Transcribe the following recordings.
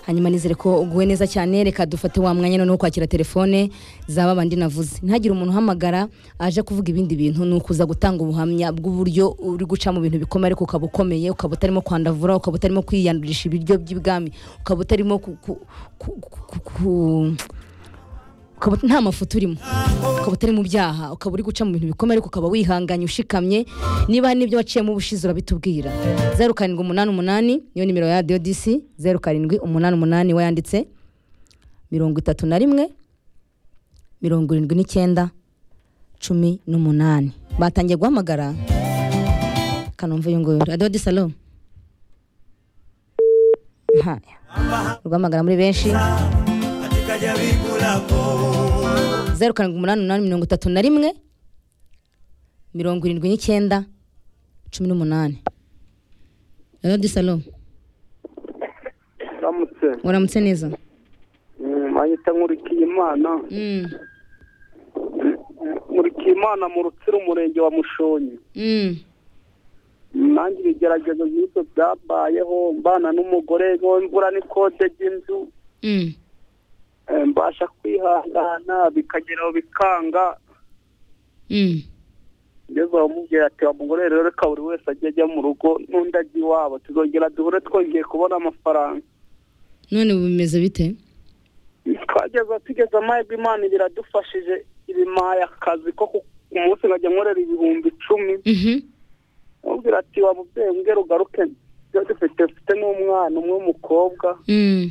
hanyuma nizere ko uguwe neza cyane reka dufate wa mwanya noneho kwakira telefone zaba bandi navuze ntihagire umuntu uhamagara aje kuvuga ibindi bintu ni ukuza gutanga ubuhamya bw'uburyo uri guca mu bintu bikomeye ariko ukaba ukomeye ukaba utarimo kwandavura ukaba utarimo kwiyandurisha ibiryo by'ibwami ukaba utarimo ku- ku- ku- ku- ku- ukaba nta mafuti urimo ukaba utari mu byaha ukaba uri guca mu bintu bikomeye ariko ukaba wihanganye ushikamye niba hari n'ibyo waciyemo ubushize urabitubwira zeru karindwi umunani umunani niyo nimero ya radiyo disi zeru karindwi umunani umunani wayanditse mirongo itatu na rimwe mirongo irindwi n'icyenda cumi n'umunani batangiye guhamagara kanomva uyu nguyu radiyo disi alo Haya. urwahamagara muri benshi katika jamii kulako zeru karindwi umunani umunani mirongo itatu na rimwe mirongo irindwi n'icyenda cumi n'umunani radiyo salo ramutse uramutse neza mpahita nkurikiye imana Mm, nkurikiye imana mu rutsiro umurenge wa mushonyi mm, nanjye ibigeragezo nk'ibyo byabayeho mbana n'umugore ngo imvura n'ikode ry'inzu mm. eh, mbasha kwihangana bikageraho bikanga Mm, ngeze aho mubwira ati wa mugore rero reka buri wese ajye ajya mu rugo n'undi ajya iwabo tuzongera duhure twongeye kubona amafaranga none ubu bimeze bite twageze tugeze amahirwe imana biradufashije ibimaye akazi ko ku ku munsi nkajya nkorera ibihumbi icumi Mhm, mubwira ati wa mubyeyi mbwira ugaruke ibyo dufite mfite n'umwana umwe w'umukobwa mm,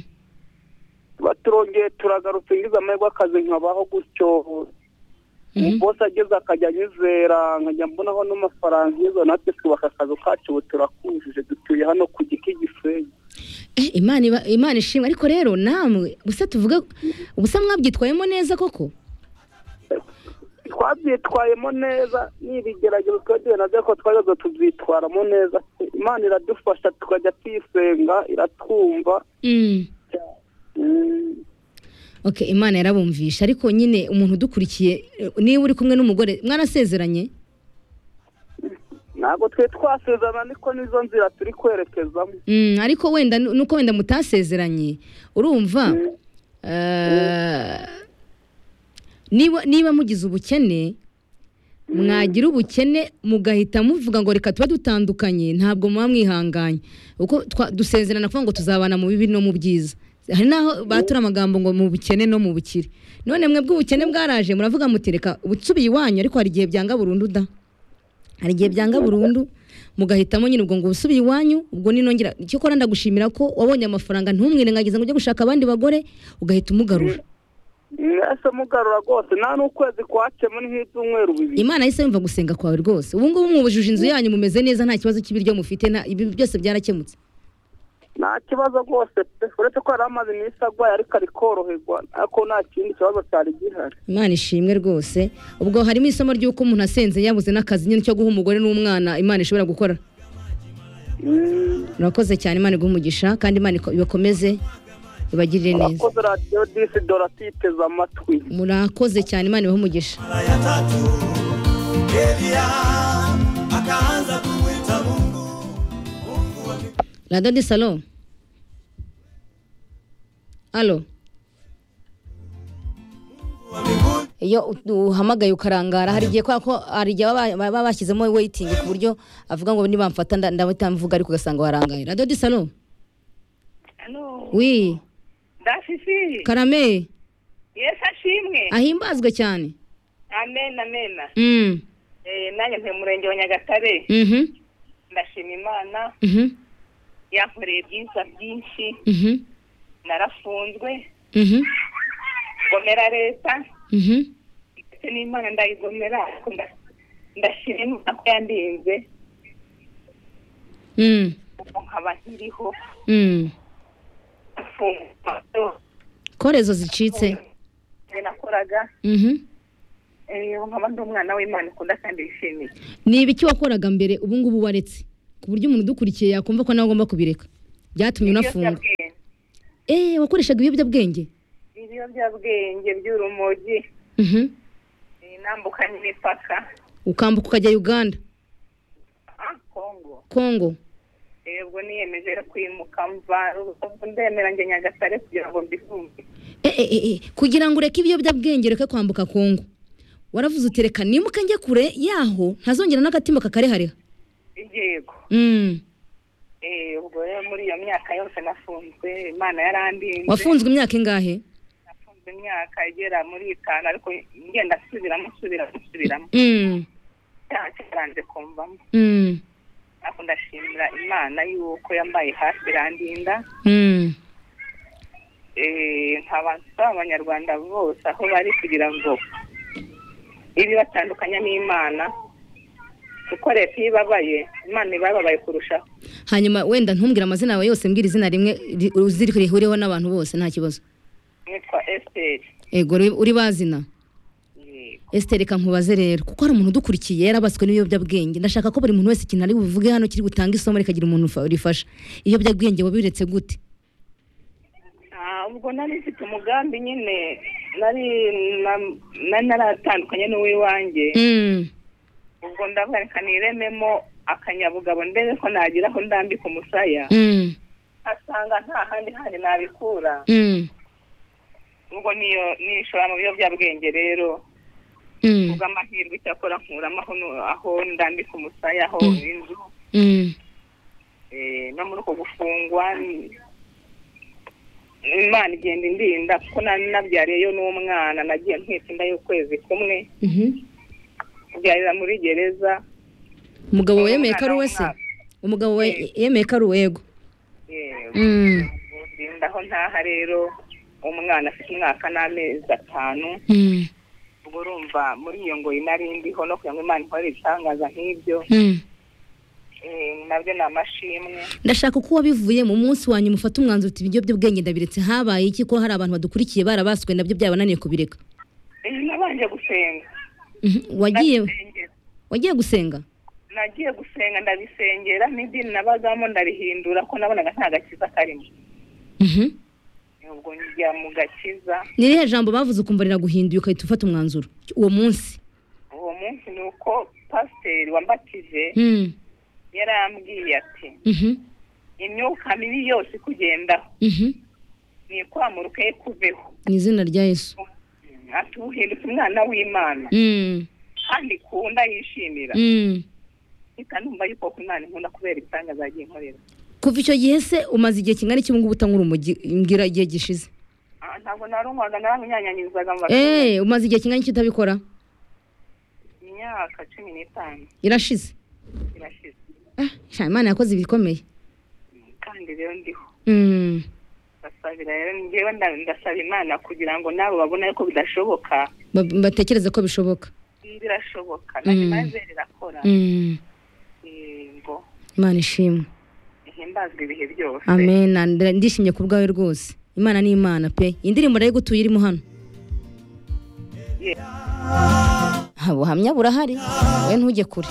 tuba turongeye turagarutse ngize amahirwe akazi nkabaho gutyo mhm. bose ageze akajya anyizera nkajya mbonaho n'amafaranga ngeze natwe twubaka akazu kacu ubu turakujije dutuye hano ku giti gisenyi Eh, imana iba- imana ishimwe ariko rero namwe gusa tuvuga gusa mwabyitwayemo neza koko twabyitwayemo neza n'ibigeragezo twari duhuye nabyo ko twageze tubyitwaramo neza imana iradufasha tukajya tuyisenga iratwumva Mm. Mm, okay imana yarabumvisha ariko nyine umuntu udukurikiye eh, niba uri kumwe n'umugore mwarasezeranye ntabwo twe twasezerana niko nizo nzira turi kwerekezamo Mm, ariko wenda nu- nuko wenda mutasezeranye urumva eh, niba niba mugize ubukene mwagira ubukene mugahita muvuga ngo reka tuba dutandukanye ntabwo muba mwihanganye kuko twa- dusezerana kuvuga ngo tuzabana mu bibi no mu byiza hari n'aho batura amagambo ngo mu bukene no mu bukire none mwebwe ubukene bwaraje muravuga muti reka ubusubiye iwanyu ariko hari igihe byanga burundu da hari igihe byanga burundu mugahitamo nyine ubwo ngo ubusubiye iwanyu ubwo ninongera icyo ukora ndagushimira ko wabonye amafaranga ntumwirengagize ngo ujye gushaka abandi bagore ugahita umugarura mwese mugarura rwose nta n'ukwezi kwacemo ni nk'ibyumweru bibiri imana yahise yumva gusenga kwawe rwose ubu ngubu mwubujije inzu yanyu mumeze neza nta kibazo cy'ibiryo mufite nta- ibi byose byarakemutse nta kibazo rwose pe uretse ko yari amaze iminsi agwaye ariko ari koroherwa ariko nta kindi kibazo cyari gihari imana ishimwe rwose ubwo harimo isomo ry'uko umuntu asenze yabuze n'akazi nyine cyo guha umugore n'umwana imana ishobora gukora Mm, murakoze cyane imana iguhe umugisha kandi imana iko- ibakomeze ibagirire neza urakoze radiyo disi dora tuyiteze amatwi murakoze cyane imana ibahe umugisha mara ya tatu Elia akaanza kumwita Mungu Mungu wa mik- radiyo di salo alo wa mbinguni iyo u- uhamagaye ukarangara hari igihe kubera ko hari igihe baba baba bashyizemo weyitingi ku buryo avuga ngo nibamfata nda- ndahita mvuga ariko ugasanga warangaye radiyo di salo Alo, wi Dafifi, karame Yesu ashimwe. ahimbazwe cyane Amen, amen. Mm, Eh, nanjye ntuye mu murenge wa Nyagatare. mhm, Ndashima Imana, mhm, yankoreye byiza byinshi, mhm, narafunzwe, mhm, gomera leta, mhm. ndetse n'Imana ndayigomera, ariko nda- ndashima Imana ko yandinze, Mm, ubu nkaba nkiriho, mm. mfungwa byose korezo zicitse nakoraga, Mhm. eh, ubu nkaba ndi umwana w'Imana ukunda kandi yishimiye. ni ibiki wakoraga mbere ubu ngubu waretse ku buryo umuntu udukurikiye yakumva ko nawe agomba kubireka byatumye unafunga Ibiyobyabwenge- eh wakoreshaga ibiyobyabwenge ibiyobyabwenge by'urumogi, Mhm. eh, nambukanye imipaka, ukambuka ukajya uganda ah, Kongo. kongo Eh, ubwo niyemeje kwimuka mva Rubavu ndemera njye nyagatare kugira ngo mbifunge Eh, eh, eh, eh, kugira ngo ureke ibiyobyabwenge ureke kwambuka kongo waravuze uti reka nimuka njye kure yaho ntazongera n'agatima kakarehariha yego mm. Eh, ubwo rero muri iyo myaka yose nafunzwe imana yarandinze wafunzwe imyaka ingahe nafunzwe imyaka igera muri itanu ariko ngenda nsubiramo nsubiramo nsubiramo mm. icyaha cyaranze kumvamo Mm. ariko ndashimira imana y'uko yambaye hafi irandinda Mm. Eh, nkaba nsaba abanyarwanda bose aho bari kugira ngo ibibatandukanya n'imana kuko leta iyo ibabaye imana iba yababaye kurushaho hanyuma wenda ntumbwire amazina yawe yose mbwira izina rimwe ri- uzi rihuriweho n'abantu bose nta kibazo nitwa esiteri ego uri- uri bazina Esther reka nkubaze rero kuko hari umuntu udukurikiye yarabaswe n'ibiyobyabwenge ndashaka ko buri muntu wese ikintu ari buvuge hano kiri gutanga isomo rikagira umuntu ufa- urifasha ibiyobyabwenge wabiretse gute Ah, ubwo nari mfite umugambi nyine nari na- nari naratandukanye n'uw'iwanjye Mm. ubwo ndavuga reka nirememo akanyabugabo ndebe ko nagira aho ndambika umusaya Mm. asanga nta handi handi nabikura Mm. ubwo niyo nishora mu biyobyabwenge rero Mm. bw'amahirwe icyakora nkuramo aho nu- aho ndambika umusaya aho Mm. inzu Mm. eh, no muri uko gufungwa ni- imana igenda indinda kuko na- nabyariyeyo n'umwana nagiye ntwite inda y'ukwezi kumwe Mhm. byarira muri gereza umugabo wawe yemeye ko ari we se Umwana umugabo wawe yemeye ko ari we yego eh, Mm. indinda aho ntaha rero umwana afite umwaka n'amezi atanu Mm. ubwo urumva muri iyo ngoyi nari ndiho no kugira ngo imana ikorere ibitangaza nk'ibyo Mm. eh, nabyo ni amashimwe ndashaka uko wabivuye mu munsi wa nyuma ufata umwanzuro uti ibiyobyabwenge ndabiretse habaye iki ko hari abantu badukurikiye barabaswe nabyo byabananiye kubireka Eh, nabanje gusenga Mhm. wagiye Ndabisengera. wagiye gusenga nagiye gusenga ndabisengera n'idini nabazamo ndarihindura ko nabonaga nta gakiza karimo Mhm. ubwo njya mu gakiza ni irihe jambo bavuze ukumva riraguhinduye ugahita ufata umwanzuro uwo munsi uwo munsi ni uko pasiteri wambatije Mm. yarambwiye ati Mhm. imyuka mibi yose ikugendaho Mhm. ni ikwamurwe kuveho mu izina rya yesu ati uhindutse umwana w'imana Mm. kandi ikunda yishimira Mm. mpita numva yuko ku imana inkunda kubera ibitangaza yagiye inkorera kuva icyo gihe se umaze igihe kingana iki ubungubu utankura umugi mbwira igihe gishize Ah, ntabwo narumvaga naramwinyanyanyirizaga mu bakobwa Eh, umaze igihe kingana iki utabikora imyaka cumi n'itanu irashize irashize ah, sha, imana yakoze ibikomeye kandi rero ndiho Mm. ndasabira rero njyewe nda- ndasaba imana kugira ngo nabo babone ko bidashoboka Ba- batekereze ko bishoboka birashoboka Mm. nanjye rirakora Mm. yego imana ishimwe ihimbazwe ibihe byose amen Nda- ndishimye ku bwawe rwose imana ni imana pe indirimbo rero gutuye irimo hano Ha, buhamya burahari we ntujye kure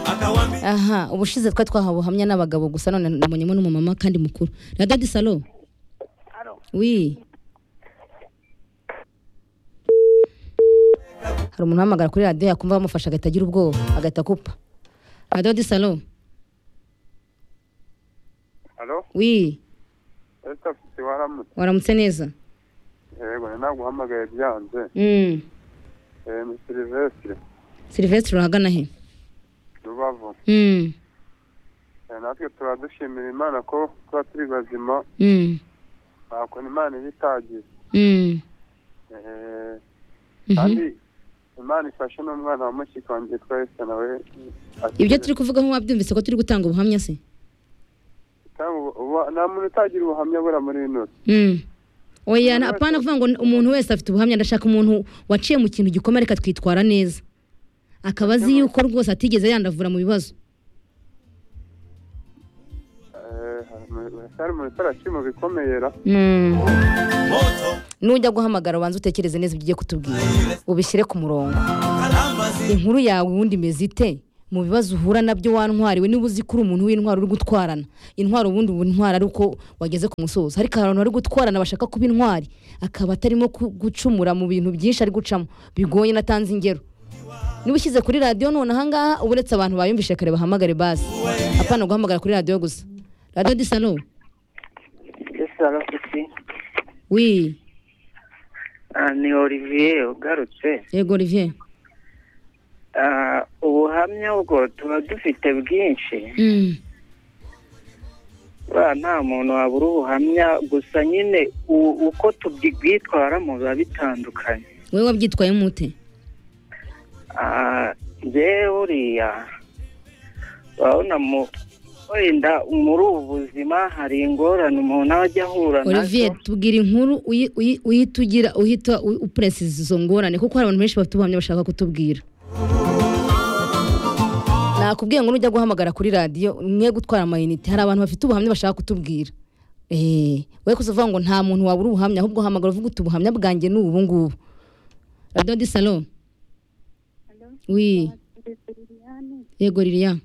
akawambi aha ubushize twa twahawe buhamya n'abagabo gusa none nabonyemo n'umumama kandi mukuru radadi salo wi hari umuntu uhamagara kuri radiyo yakumva bamufasha agahita agira ubwoba agahita akupa radadi salo Halo, wi Esther Fisi waramutse. waramutse neza Yego, ni naguhamagaye byanze. Mm. Eh, ni Silvestre, silvestre urahagana he Rubavu. Mm. Eh, natwe tuba dushimira Imana ko tuba turi bazima, Mm. nta kuntu Imana iba itagize. Mm. Eh, Mhm. kandi Imana ifashe n'umwana wa mushiki wanjye witwa Esther nawe. akiri- ibyo turi kuvugaho wabyumvise ko turi gutanga ubuhamya se Kandi ubu- ubu- nta muntu utagira ubuhamya bura muri ino. si. Mm. oya na- apana kuvuga ngo umuntu wese afite ubuhamya ndashaka umuntu waciye mu kintu gikomeye ariko atwitwara neza akaba azi yuko rwose atigeze yandavura mu bibazo Eh, hari mu- hari mu bitaraci mu bikomeyera. Mm. moto nujya guhamagara ubanza utekereze neza ibyo ugiye kutubwira ubishyire ku murongo karambazi inkuru yawe ubundi imeze ite mu bibazo uhura nabyo wantwariwe niba uzi ko uri umuntu w'intwaro uri gutwarana intwaro ubundi uba intwaro ari uko wageze ku musozo ariko hari abantu bari gutwarana bashaka kuba intwari akaba atarimo ku- gucumura mu bintu byinshi ari gucamo bigoye natanze ingero niba ushyize kuri radiyo none ahangaha uba uretse abantu bayumvise kare bahamagare basi apana guhamagara kuri radiyo gusa radiyo disalo esara kuki wi Ah, ni olivier ugarutse yego olivier Ah, ubuhamya ubwo tuba dufite bwinshi Mm. ba nta muntu wabura ubuhamya gusa nyine u- uko tubwitwaramo biba bitandukanye wowe wabyitwayemo ute Ah, njyewe uriya urabona mu wenda muri ubu buzima hari ingorane umuntu aba ajya ahura olivier nazo tubwira inkuru uyi- uyi- uhita ugira uhita u- uperesiza izo ngorane kuko hari abantu benshi bafite ubuhamya bashaka kutubwira nakubwiye ngo nujya guhamagara kuri radiyo mwe gutwara amayinite hari abantu bafite ubuhamya bashaka kutubwira Eh, we kuzavuga ngo nta muntu wabura ubuhamya ahubwo hamagara uvuga uti ubuhamya bwanjye ni ubu ngubu radiyo di salo wi yego lilian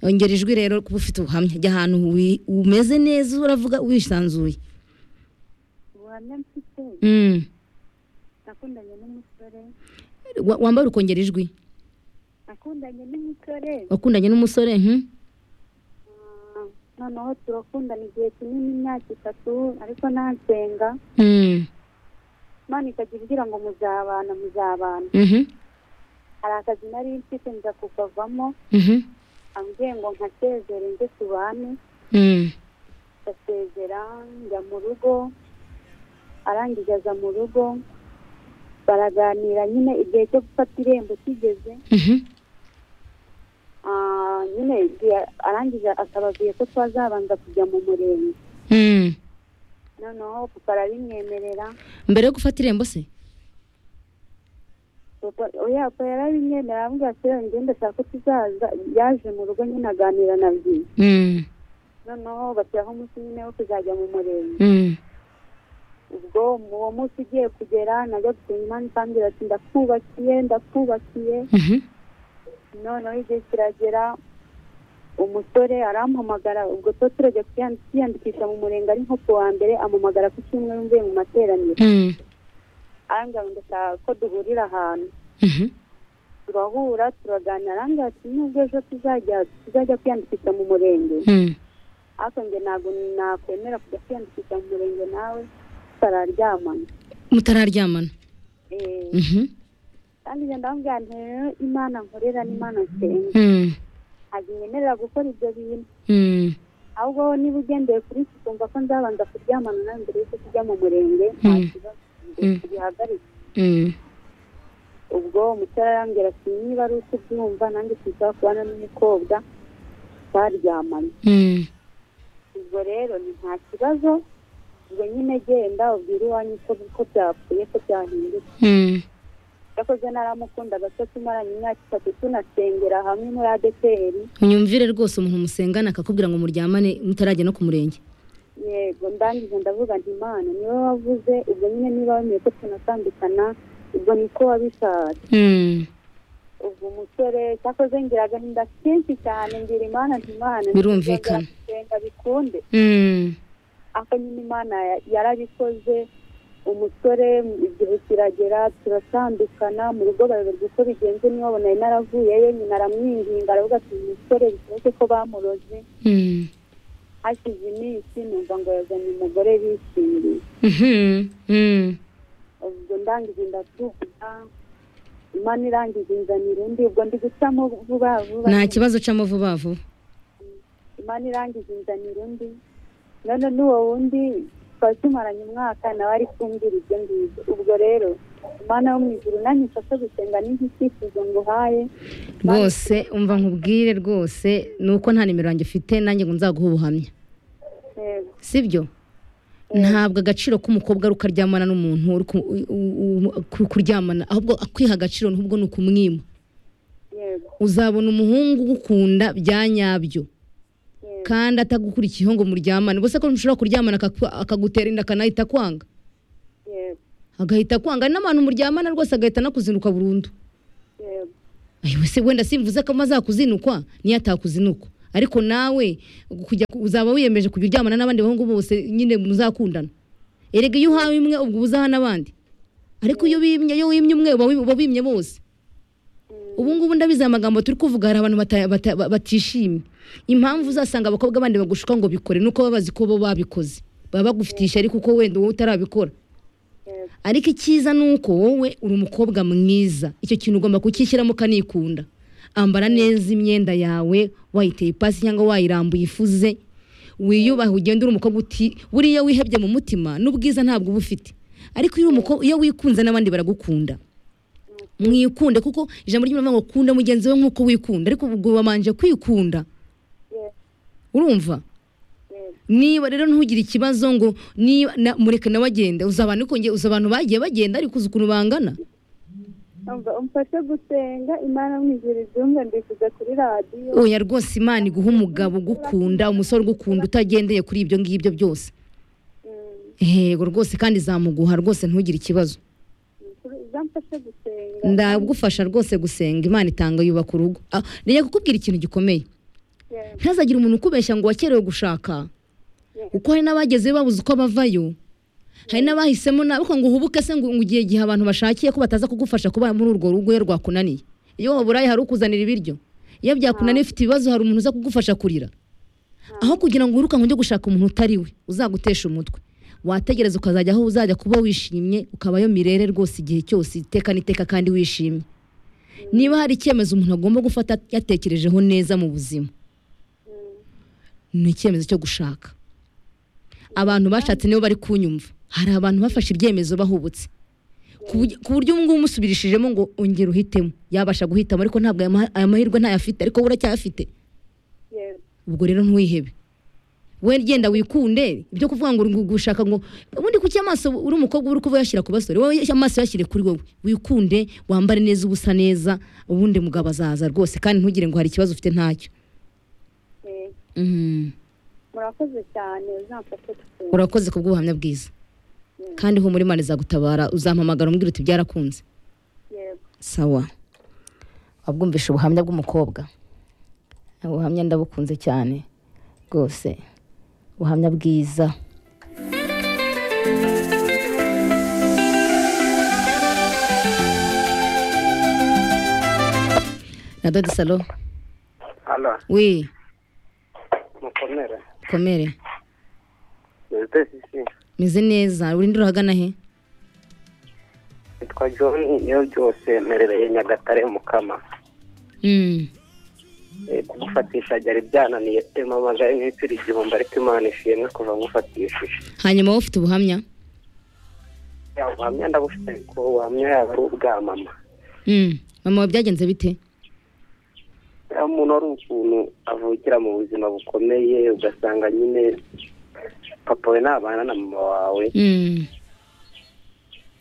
ongera ijwi rero kuba ufite ubuhamya jya ahantu wi- umeze neza uravuga wisanzuye ubuhamya mfite Mm. nakundanye n'umusore Wa- wambara ukongera ijwi nakundanye n'umusore wakundanye n'umusore hmm? mm, noneho turakundana igihe kinini imyaka itatu ariko nansenga Mm. imana ikajya imbwira ngo muzabana muzabana Mhm. hari akazi nari mfite nza kukavamo Mhm. ambwiye ngo nkasezere nze tubane Mm. ndasezera njya mu rugo arangije aza mu rugo baraganira nyine igihe cyo gufata irembo kigeze Mhm. Ah, nyine igihe arangije akababwiye ko twazabanza kujya mu murenge Mm. noneho papa arabimwemerera mbere yo gufata irembo se papa oya papa yarabimwemerera aramubwira ati rero ngende ashaka ko tuzaza yaje mu rugo nyine aganira na byinshi Mm. noneho bashyiraho umunsi nyine wo kuzajya mu murenge Mm. ubwo uwo munsi ugiye kugera najya gusenga imana ikambwira ati ndakubakiye ndakubakiye Mhm. noneho igihe kiragera umusore arampamagara ubwo tuba turajya kwiyan- kwiyandikisha mu murenge ari nko ku wa mbere ampamagara ku cyumweru mvuye mu materaniro Mm. arambwira ngo ndashaka ko duhurira ahantu Mhm. turahura turaganira arambwira ati nubwo ejo tuzajya tuzajya kwiyandikisha mu murenge Mm. ariko nge ntabwo nakwemera kujya kwiyandikisha mu murenge nawe tutararyamana mutararyamana Eh, Mhm. kandi nge ndamubwira nti rero imana nkorera n'imana nsenga Mm. ntabwo nyemerera gukora ibyo bintu Mm. ahubwo niba ugendeye kuri iki ukumva ko nzabanza kuryamana nawe mbere yuko tujya mu murenge Mm. nta kibazo Mm. bihagarike Mm. ubwo umusore arambwira ati niba ari uko ubyumva nanjye sinshobora kubana n'umukobwa twaryamanye Mm. ubwo rero ni nta kibazo ubwo nyine genda ubwire iwanyu ko ko byapfuye ko byahindutse Mm. yakoze naramukundaga cyo tumaranye imyaka itatu tunasengera hamwe muri adeperi unyumvire rwose umuntu musengana akakubwira ngo muryamane mutarajya no ku murenge yego ndangije ndavuga nti imana niwe wavuze ubwo nyine niba wemeye ko tunatandukana ubwo niko wabishatse Mm. ubwo umusore cyakoze ngira agahinda kenshi cyane ngira imana nti imana Birumvikana. nsenga bikunde Mm. ariko nyine imana ya- yarabikoze umusore igihe kiragera turatandukana mu rugo bayoberwa uko bigenze niba babona yari naravuyeyo nyina aramwinginga aravuga ati "Uyu musore bishoboke ko bamuroze Mm. hashize iminsi numva ngo yazanye umugore bishimiye Mhm. Mm. ubwo ndangije ndatuvuga imana irangije inzanira undi ubwo ndi gucamo vuba vuba nta kibazo ucamo vuba vuba imana irangije inzanira undi none n'uwo wundi twari tumaranye umwaka nawe ari kumbwira ibyo ngibyo ubwo rero imana yo mu ijuru nanjye mfashe gusenga n'iki cyifuzo ngo uhaye rwose umva nkubwire rwose ni uko nta nimero yanjye ufite nanjye ngo nzaguhe ubuhamya Yego. sibyo ntabwo agaciro k'umukobwa ari uko aryamana n'umuntu uri ku- u- u- u- kuryamana ahubwo akwiha agaciro ahubwo ni ukumwima yego uzabona umuhungu ugukunda bya nyabyo yego kandi atagukurikiyeho ngo muryamane ubwo se ko mushobora kuryamana akaku- akagutera inda akanahita akwanga yego agahita akwanga hari n'abantu muryamana rwose agahita anakuzinduka burundu yego Ayi we se wenda simvuze ko amazakuzinukwa niyo atakuzinukwa ariko nawe kujya uzaba wiyemeje kujya uryamana n'abandi bahungu bose nyine muzakundana erega iyo uhawe imwe ubwo uba uzaha n'abandi ariko iyo wimye iyo wimye umwe uba wi- uba wimye bose ubu ngubu ndabizi aya magambo turi kuvuga hari abantu bata- bata- ba- batishimye impamvu uzasanga abakobwa bandi bagushuka ngo bikore nuko baba bazi ko bo babikoze baba bagufitiye ishyari kuko wenda wowe utarabikora ariko icyiza ni uko wowe uri umukobwa mwiza icyo kintu ugomba kukishyiramo ukanikunda ambara neza imyenda yawe wayiteye ipasi cyangwa wayirambuye ifuze wiyubahe ugende uri umukobwa uti buriya wihebye mu mutima n'ubwiza ntabwo uba ufite ariko iyo uri umukobwa iyo wikunze n'abandi baragukunda mwikunde kuko ijambo ry'imana ngo kunda mugenzi we nk'uko wikunda ariko ubwo wabanje kwikunda urumva niba rero ntugire ikibazo ngo niba na- mureke nawe agende uzi abantu ariko nge- uzi abantu bagiye bagenda ariko uzi ukuntu bangana Umva, umfashe gusenga imana mwijuru ibyumve mbishyize kuri radiyo oya rwose imana iguha umugabo ugukunda umusore ugukunda utagendeye kuri ibyo ngibyo byose yego rwose kandi zamuguha rwose ntugire ikibazo zamfashe gusenga ndagufasha rwose gusenga imana itanga yubaka urugo Ah, ngiye kukubwira ikintu gikomeye Yeah. ntazagire umuntu ukubeshya ngo wakerewe gushaka kuko hari n'abagezeyo babuze uko bavayo hari n'abahisemo nabi kuko ngo uhubuke se ngo ngo igihe igihe abantu bashakiye ko bataza kugufasha kuba muri urwo rugo iyo rwakunaniye iyo waburaye hari ukuzanira ibiryo iyo byakunaniye ufite ibibazo hari umuntu uza kugufasha kurira aho kugira ngo wirukanke ujye gushaka umuntu utari we uzagutesha umutwe wategereza ukazajya aho uzajya kuba wishimye ukabayo mirere rwose igihe cyose iteka n'iteka kandi wishimye niba hari icyemezo umuntu agomba gufata yatekerejeho neza mu buzima ni icyemezo cyo gushaka abantu bashatse nibo bari kunyumva hari abantu bafashe ibyemezo bahubutse ku buryo- ku buryo ubu ngubu umusubirishijemo ngo ongera uhitemo yabasha guhitamo ariko ntabwo aya maha- aya mahirwe ntayafite ariko we uracyayafite Yeah. ubwo rero ntiwihebe we genda wikunde ibyo kuvuga ngo uri gushaka ngo ubundi kuki amaso uri umukobwa uri kuba yashyira ku basore wowe amaso yashyire kuri wowe wikunde wambare neza ubusa neza ubundi mugabo azaza rwose kandi ntugire ngo hari ikibazo ufite ntacyo Yeah. Mhm. murakoze cyane zamfashe gusenga urakoze ku bw'ubuhamya bwiza kandi humura imana izagutabara uzampamagara umbwira uti byarakunze yego sawa wabwumvisha ubuhamya bw'umukobwa ubuhamya ndabukunze cyane rwose ubuhamya bwiza na dodi salo hano wi mukomere komere mwite sisi meze neza urinde urahagana he nitwa john iyo byose merereye nyagatare mukama Mm. Eh, kugufatisha byari byananiye emamaje n'insiri igihumbi ariko imana ishimwe kuva ngufatishije hanyuma wowe ufite ubuhamya Ya, ubuhamya ndabufite ko ubuhamya yaba ari ubwa mama Mm. mama wawe byagenze bite Ya, umuntu ari ukuntu avukira mu buzima bukomeye ugasanga nyine papa we ntabana na mama wawe Mm.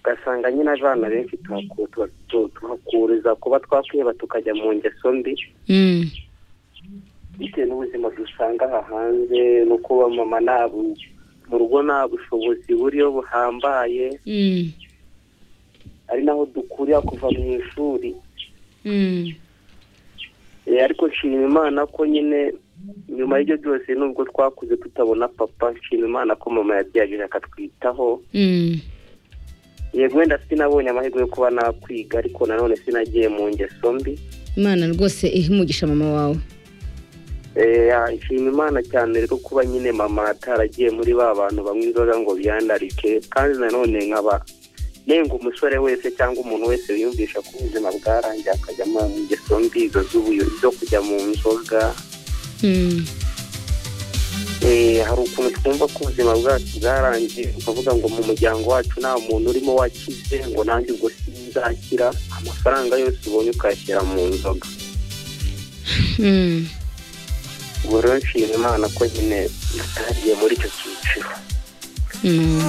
ugasanga nyine abana benshi tuhaku- tuha- tu- tuhakuriza kuba twakwiheba tukajya mu ngeso mbi Mm. bitewe n'ubuzima dusanga aha hanze no kuba mama nta bu- mu rugo nta bushobozi buriyo buhambaye Mm. ari naho dukurira kuva mu ishuri Mm. Eh, ariko nshima imana ko nyine nyuma y'ibyo byose nubwo twakuze tutabona papa nshima imana ko mama yabyaje akatwitaho Mm. yego wenda sinabonye amahirwe yo kuba nakwiga ariko nanone sinagiye mu ngeso mbi imana rwose ihe umugisha mama wawe Eh, ya, nshima imana cyane rero kuba nyine mama ataragiye muri ba bantu banywa inzoga ngo biyandarike kandi nanone nkaba nenga umusore wese cyangwa umuntu wese wiyumvisha ko ubuzima bwarangiye akajya mu ngeso mbi izo z'ubuyozi zo kujya mu nzoga Mm. Eh, hari ukuntu twumva ko ubuzima bwacu bwarangiye ukavuga ngo mu muryango wacu nta muntu urimo wakize ngo nanjye ubwo sinzakira amafaranga yose ubonye ukayashyira mu nzoga Mm. ubu rero nshima imana ko nyine natariye muri icyo cyiciro Mm.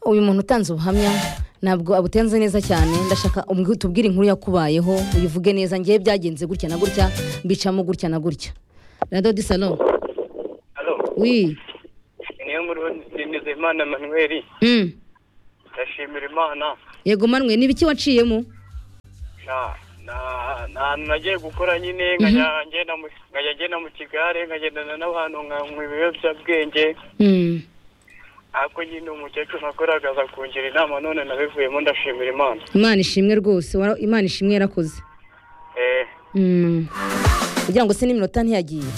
uyu muntu utanze ubuhamya ntabwo abutenze neza cyane ndashaka umbwi- tubwire inkuru yakubayeho uyivuge neza ngewe byagenze gutya na gutya mbicamo gutya na gutya radodi salo wi niyo muri Nizeyimana manuweli Mm. ndashimira imana yego manwe ni ibiki waciyemo na na- nta hantu nagiye gukora nyine nkajya ngenda mu- nkajya ngenda mu kigare nkagendana n'abantu nkanywa ibiyobyabwenge Mm. ariko nyine umukecuru nakoraga aza kungira inama none nabivuyemo ndashimira imana imana ishimwe rwose wara- imana ishimwe yarakoze eh Mm. kugira ngo se n'iminota ntiyagiye